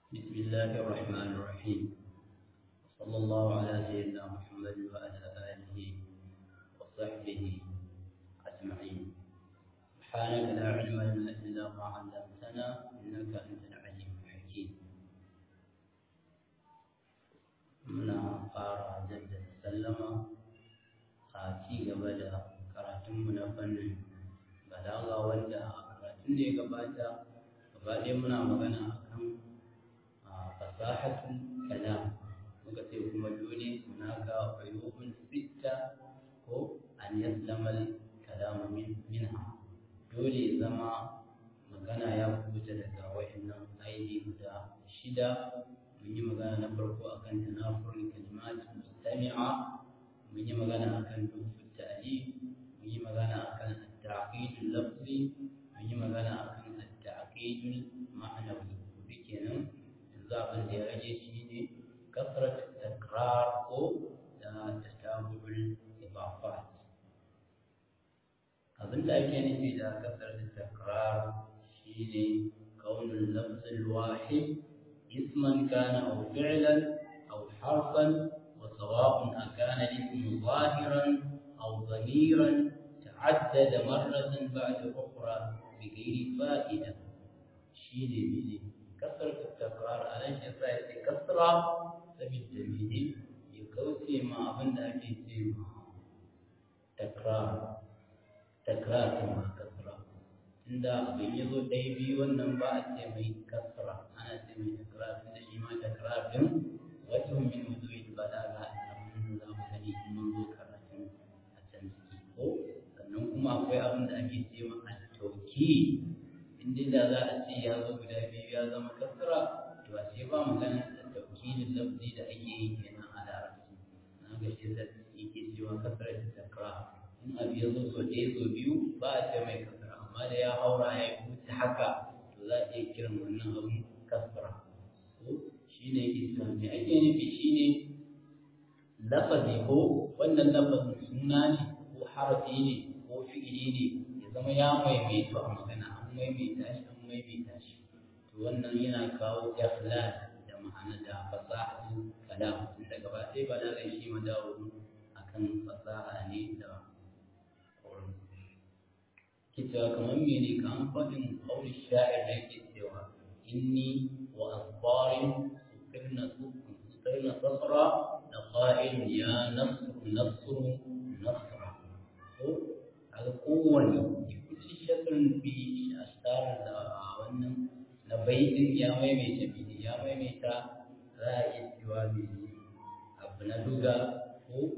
بسم الله الرحمن الرحيم صلى الله على سيدنا محمد وعلى آله وصحبه أجمعين سبحانك لا علم لنا إلا ما علمتنا إنك أنت العليم الحكيم muna fara jaddada sallama a ci gaba da karatunmu na fannin balaga wanda a karatun da ya gabata gaba ɗaya muna magana akan fasahatul kalam muka ce kuma dole hunaka uyubun sitta ko an yaslama kalamu min minha dole zama magana ya kubuta daga wa'annan aidi guda shida mun yi magana na farko akan tanafurul kalimat mustami'a mun yi magana akan dufu ta'lif mun yi magana akan at-ta'qidul lafzi mun yi magana akan at-ta'qidul ma'nawi kenan yanzu abin da ya rage shi ne kasrat takrar ko da tatabul idafat abin da ake nufi da kasrat takrar shine kaunul lafz al-wahid اسما كان أو فعلا أو حرفا وسواء أكان الاسم ظاهرا أو ضميرا تعدد مرة بعد أخرى بغير فائدة شيء بيدي كثرة التكرار على شيء كثرة سبيل جميل يكوتي ما أبن أكيد تكرار تكرار كما كثرة عند أبن يزو ديبي ونبأ mai kasra ana ce mai takrar tunda shi ma takrar din wajen min wujuhil balaga abin da za mu sani in mun zo karatun a can ciki ko sannan kuma akwai abin da ake ce ma at-tawki in dai da za a ce ya zo guda biyu ya zama kasra to a ce ba magana da tawkilin lafzi da ake yi kenan a larabci na ga shi da yake cewa kasra da takrar in abu ya zo so ɗaya so biyu ba a ce mai kasra amma da ya haura ya wuce haka za a iya kiran wannan abin kasra ko shi ne isa me ake nufi shi ne lafazi ko wannan lafazin suna ne ko harafi ne ko fi'ili ne ya zama ya maimaito a magana an maimaita shi an maimaita shi to wannan yana kawo ikhlal da ma'ana da fasahatu kalam tunda gaba ɗaya ba da shi ma dawo akan fasaha ne da kita kamar mene ka an faɗin ƙaunin sha'ir da yake cewa inni wa asbarin sukirna sukirna safra da ƙa'il ya nasru nasru nasra ko kaga kowane kulli shakrin bi ashtar da wannan na baitin ya maimaita bi ya maimaita za a iya cewa mene abu na duga ko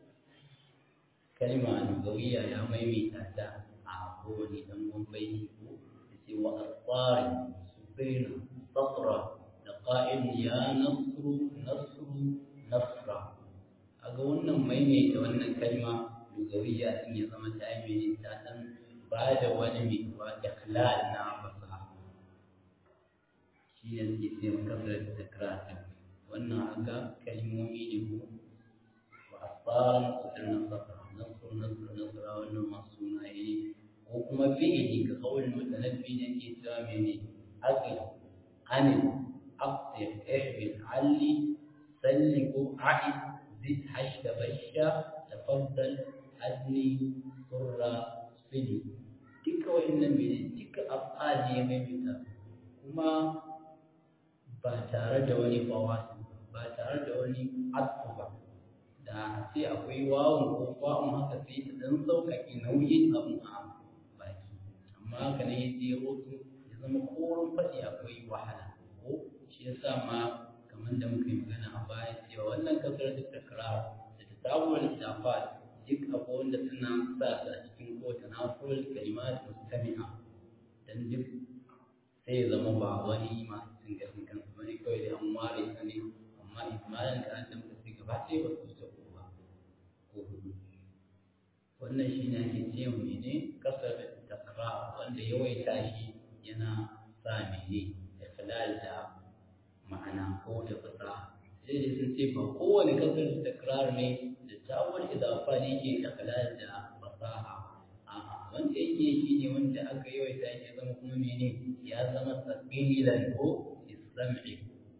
kalma lugawiya ya maimaita ta kowane ɗan bambai ko da ce wa asfari su baina safra da ƙa'in ya nasru nasru nasra a ga wannan maimaita wannan kalma lugawiya din ya zama ta yi ta ɗan ba da wani mai ba ikhlal na fasaha shi ne suke ce makasar takrar wannan haka kalmomi ne ko wa asfaran su ɗan safra nasru nasru nasra wannan masu sunaye ne ko kuma fi'ili ka kawai mutanabbi ne ke cewa mene aqil anil aqsir ihbil alli salli ko a'id zid hashta basha tafaddal adni surra sili duka wa'annan mene duka af'ali ya maimaita kuma ba tare da wani fawasi ba tare da wani atfu ba da sai akwai wawun ko fa'un haka sai ta dan sauƙaƙe nauyin abin a amma haka ne ya jero su ya zama kowane faɗi akwai wahala ko shi ya sa ma kamar da muka yi magana a baya cewa wannan kasar da takrar da ta sabuwar littafat duk abu wanda suna sa su a cikin kowace nafurul kalimat mustami'a dan duk sai ya zama ba wani masu cin gashin kansu bane kawai da an ware ta ne amma ismailin da an damta sai gaba ɗaya ba su wuce ko ba ko hudu wannan shi ne ake ce mene kasar takrar wanda yawaita shi yana sa mene ikhlal da ma'ana ko da fasaha sai da sun ce ba kowane kasar takrar ne da tawar idafa ne ke ikhlal da fasaha a'a wanda yake shi ne wanda aka yawaita shi zama kuma mene ya zama sabilan ko islam'i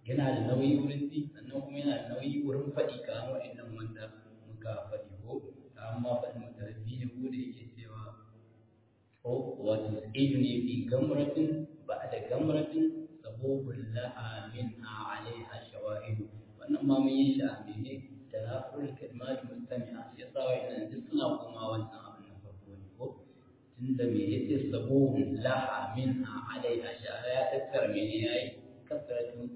yana da nauyi wurin ji sannan kuma yana da nauyi wurin faɗi kamar wa'annan wanda muka faɗi ko amma faɗin mutarabbi ne ko da yake cewa ko wato idu ne fi gamratin ba da gamratin sabobin laha min a alaiha shawahidu wannan ma mun yi shi a mene da nafurul kalmat mustami'a shi yasa wa'annan duk suna koma wannan abin na farko ne ko tunda me yace sabobin laha min a alaiha shawahidu ya tattara mene yayi kasratun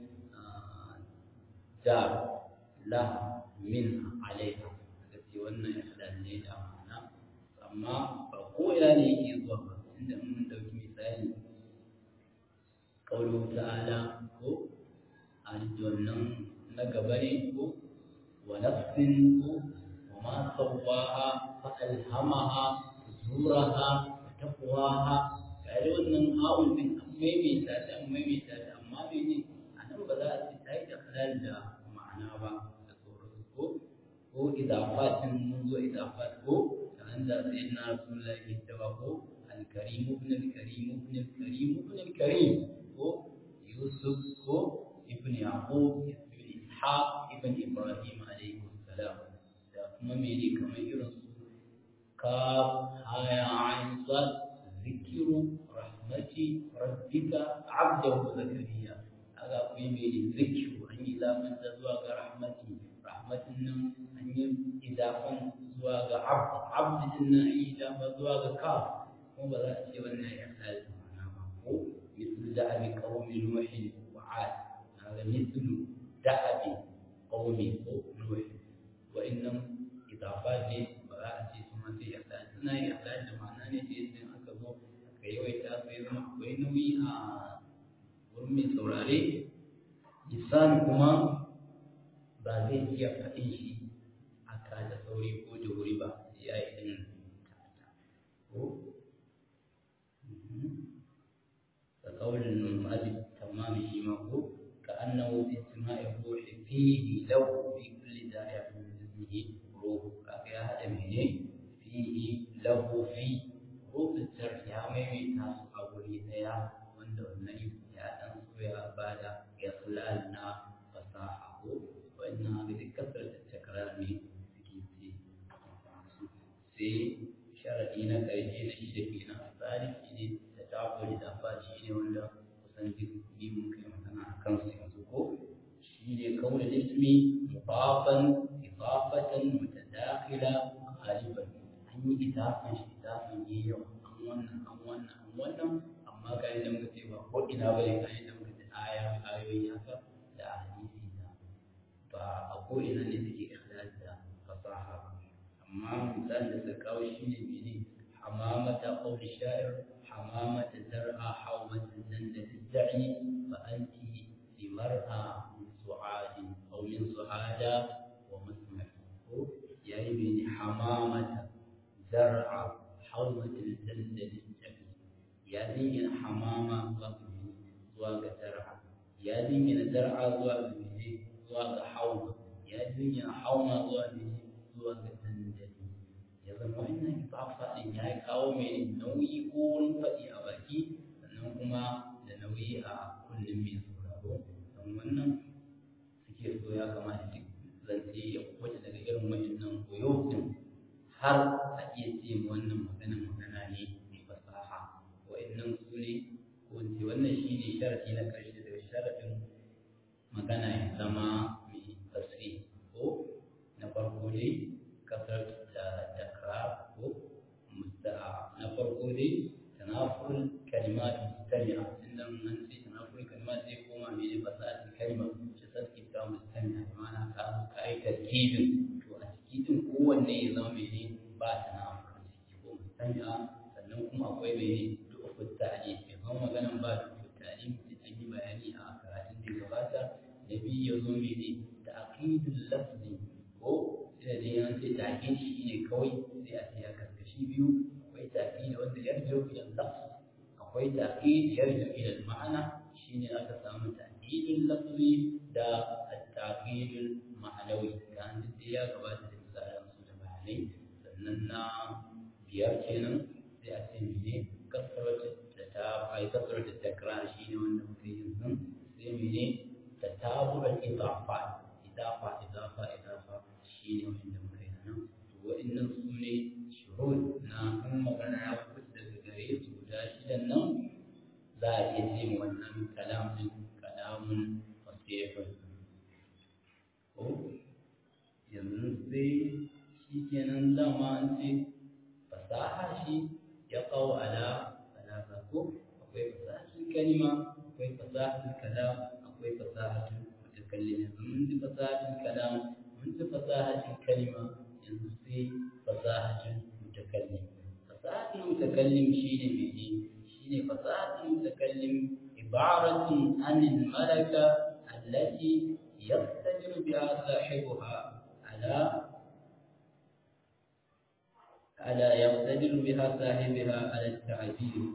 da laha min alaiha kace wannan ihlan ne da ma'ana amma ba ko ina ne yake zuwa ba inda mun dauki misali qawlu ta'ala ko aljannan na gaba ne ko wa nafsin ko wa ma sawwaha fa alhamaha fujuraha wa taqwaha kai wannan ha'un din an maimaita ta an maimaita ta amma mene anan ba za a ce ta yi da halal da ma'ana ba da sauransu ko ko idafatin mun zo idafat ko عند سيدنا رسول الله يتبعه الكريم ابن الكريم ابن الكريم ابن الكريم هو يوسف هو ابن يعقوب ابن إسحاق ابن إبراهيم عليه السلام kuma mene kamar irin su ka haya ayin sad zikiru rahmati rabbika abdahu zakariya aga akwai mene zikiru an yi zamanta zuwa ga rahmati rahmatin nan an yi idafan zuwa ga abd abd din nan an yi idafa zuwa ga ka kuma ba za a ce wannan ya sa da ma'ana ba ko mislu da'abi qaumi nuhin wa 'ad kaga mislu da'abi qaumi ko nuhin wa innam idafa ne ba za a ce su ma sai ya sa suna ya sa da ma'ana ne da yadda aka zo aka yawaita su ya zama akwai nauyi a wurin mai saurare lisan kuma ba zai iya faɗin shi aka da sauri ko da wuri ba ya yi ɗin ko ka ƙaunin ma'azin tamami shi ma ko ka annahu fi istima'i ruhi fihi lahu fi kulli da'iyatin min jismihi ruhu kaga ya haɗa mene fihi lahu fi ruhul jar ya maimaita su a wuri ɗaya wanda wannan ya ɗan so ya bada ikhlal na fasaha ko wannan haka da kasar da takrar ne suke ce sai sharaɗi na ƙarshe na shida kenan tsari shi ne da tafuri da fa shi ne wanda kusan duk bi mun kai magana a kansu yanzu ko shi ne kawai ismi mudafan idafatan mutadakhila ghaliban an yi idafan shi idafan yi yawa an wannan an wannan an wannan amma ga yadda muka ce ba ko ina bane ga yadda muka ce aya ayoyi haka da hadisi da ba a ko ina ne suke ikhlal da fasaha amma misalin da suka kawo shi ne mene hamamata qawli sha'ir hamamata zar'a hawmata zanda tad'i fa anti fi mar'a min su'adi aw min su'ada wa musma ko yayi mene hamamata zar'a hawmata zanda tad'i ya dingina hamama zuwa ga zar'a ya dingina zar'a zuwa ga mene zuwa ga hauma ya dingina hauma zuwa mene zuwa ga dandali ya zama wannan ifafa din ya kawo mai nauyi ko wurin faɗi a baki sannan kuma da nauyi a kullum mai sauraro don wannan suke so ya kamata duk zance ya kwace daga irin wa'annan koyo din har a iya ce wannan magana magana ne mai fasaha wa'annan su ne ko ce wannan shi ne sharaɗi na ƙarshe daga sharaɗin magana ya zama mai tasiri ko na farko dai kasar da takrar ko musta'a na farko dai tanafur kalimat mustami'a inda an ce tanafur kalimat zai koma mene fasahatin kalma shi sarki ta mustami'a ma'ana ka ka yi tarkibin to a cikin kowanne ya zama mene ba tanafur ciki ko mustami'a sannan kuma akwai mene du'ufut ta'lim ya zama maganan ba du'ufut ta'lim an yi bayani a karatun da gabata na biyu ya zo mene da aqidul lafzi ko sai dai an ce ta'kid shi ne kawai sai a ce ya karkashi biyu akwai ta'kid wanda yarju ila lafz akwai ta'kid yarju ila ma'ana shine aka samu ta'kidul lafzi da at-ta'kidul ma'anawi kan duk ya gabata da misalan su da bayanai sannan na biyar kenan sai a ce mene kasarwata da ta ai kasarwata takrar shine wanda muke yin sun sai mene tataburan idafat idafa idafa idafa shine wanda muka yi nan to wa'annan su ne shuhud na in magana ya fito daga gare su guda shidan nan za a iya ce wannan kalam din kalamun fasihun ko yanzu sai shi kenan dama an ce fasaha shi ya kawo ala ala ko akwai fasahatul kalima akwai fasahatul kalam akwai fasahatul mutakallim yanzu mun ji fasahatul kalam mun ji fasahatul kalima yanzu sai fasahatul mutakallim fasahatul mutakallim shine mene shine fasahatul mutakallim ibaratun anil malaka allati يقتدر بها صاحبها على على يقتدر بها صاحبها على التعبير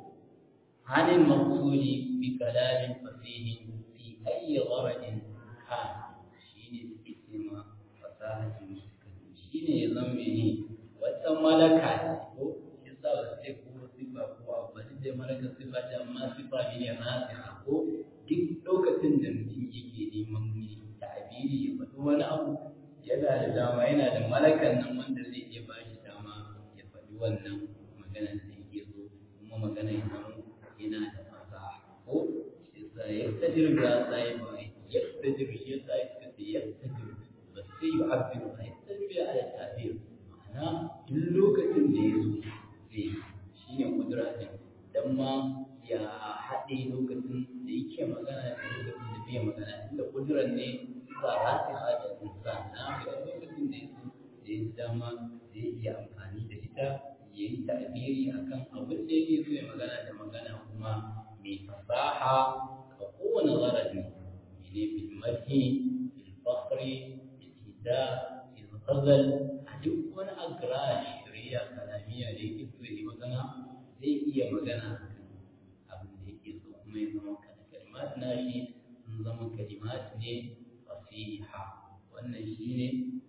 عن المقصود بكلام فصيح في أي غرض كان شين اسم فصاحة المتكلم شين يضمني وتملكة yasa ba sai ko sifa ko abu ba da malaka sifa ta amma sifa ne rasiha ko duk lokacin da mutum yake neman ta'abiri ya faɗi wani abu yana da dama yana da malakan nan wanda zai iya ba shi dama ya faɗi wannan maganar da yake so kuma magana ya zama yana da fasaha ko shi yasa ya tajir ga sai ba ya tajir shi yasa ya kace ya tajir ba sai ya abin ba ya tajir ala ta'bir ma'ana duk lokacin da ya so zai shine kudura din dan ma ya haɗe lokacin da yake magana da lokacin da bai magana inda kudurar ne ba rasiha da insan na ga lokacin da yake da ya dama zai iya amfani da ita ya yi ta'abiri akan abin da yake so ya magana da magana kuma mai fasaha ga kowane gharadi ne bil madhi bil fakhri bil hida bil ghazal a duk wani agra shari'a kalamiya da yake so ya yi magana zai iya magana abin da yake so kuma ya zama kalimat na shi sun zama kalimat ne fasiha wannan shi ne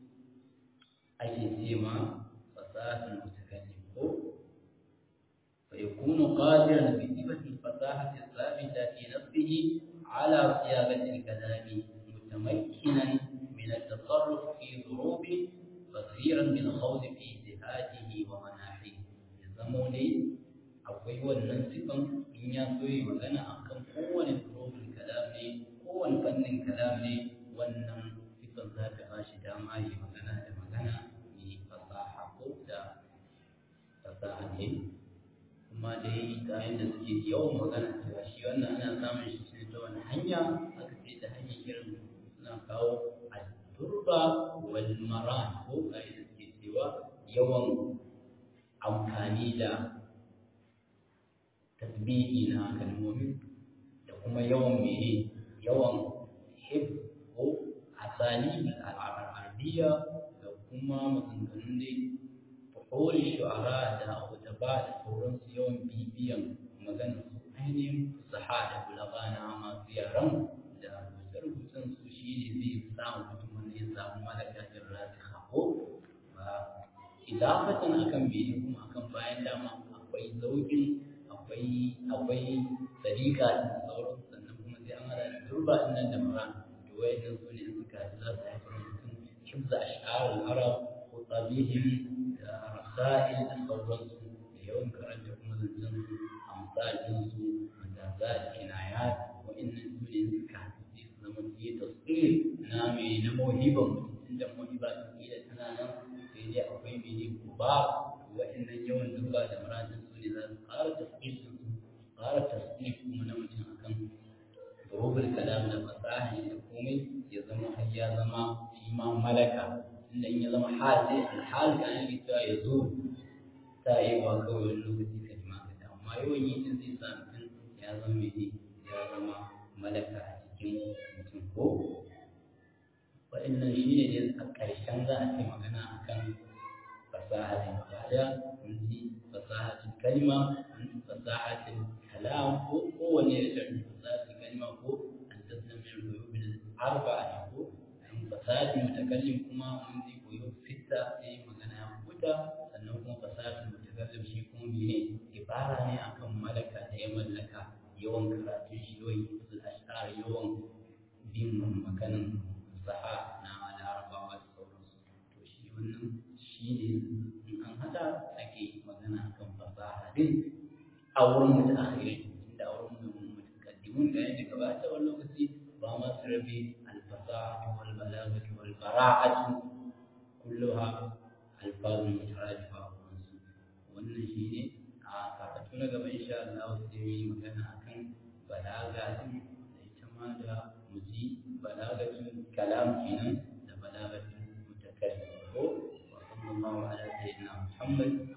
ake ce ma fasahatul mutakallim ko fa yakunu qadiran bi sifati fasahati thabita fi nafsihi ala siyagati al-kalam mutamakkinan min at-tasarruf fi dhurubi basiran min khawd fi ijtihadihi wa manahihi ya zamo ne akwai wannan sifan in ya so yi magana akan kowane dhurubul kalam ne kowane fannin kalam ne wannan sifan za ta ba shi dama yi magana da magana mai fasaha ko da fasaha ne kuma dai ta yadda suke yawan magana cewa shi wannan ana samun shi ne ta wani hanya aka ce ta hanyar irin suna kawo turba wal maran ko kai da suke cewa yawan amfani da tasbihi na kalmomi da kuma yawan mene yawan hib ko asali al'arabiyya da kuma maganganun dai fahori shu'ara da hutaba da sauransu yawan bibiyan maganar su ainihin fusaha da bulaga na masu yaran da rubuce-rubucen su shi ne zai samu mutum wanda ya samu malakatin rasiha ko ba idafatan akan bene kuma akan bayan dama akwai zaukin akwai akwai sadiqa da sauransu sannan kuma sai an hada da turba din nan da mara to wayannan su ne suka za su haifar mutum hibza ash'ar al-arab ko tabihim da rasail da sauransu da yawan karanta kuma zancen su amsalin su da za a kinayat wayannan su ne suka haɗu su zama su yi tasir na mai na mawhiban mutum inda mawhiba ta kila tana nan sai dai akwai mene kuba wayannan yawan turba da maradin su ne za su ƙara tasir su ƙara tasir kuma na mutum akan rubul kalam da fasaha da komai ya zama har ya zama shi ma malaka inda in ya zama hal sai alhal kan yi ta ya zo ta yi wa kawai wani lokaci kalma ka ta amma yawan yi din zai sa mutum ya zama mai ya zama malaka a cikin mutum ko waɗannan shi ne dai a ƙarshen za a ce magana akan fasahatin ibada mun ji fasahatin kalma mun ji fasahatin kalam ko kowane da fasahatin kalma ko an tattame rububin arba'a ko an fasahatin mutakallim kuma mun ji koyo sitta sai magana ya kuta sannan kuma fasahatin mutakallim shi kuma mene ibara ne akan malaka da ya mallaka yawan karatun shi yawan hifzul ash'ar yawan bin maganin fasaha na larabawa da sauransu to shi wannan shi ne in an haɗa ake magana kan fasaha din a wurin mutakhirin inda a wurin mutakaddimun da yadda gabata wani lokaci ba ma su rabe alfasaha wal balagatu wal bara'atu kulluha alfazun mutaradifa wansu wannan shi ne a karatu na gaba insha Allah sai mu yi magana akan balaga din da ita ma da muji balagatul kalam kenan da balagatul mutakallim ko wa sallallahu ala sayyidina Muhammad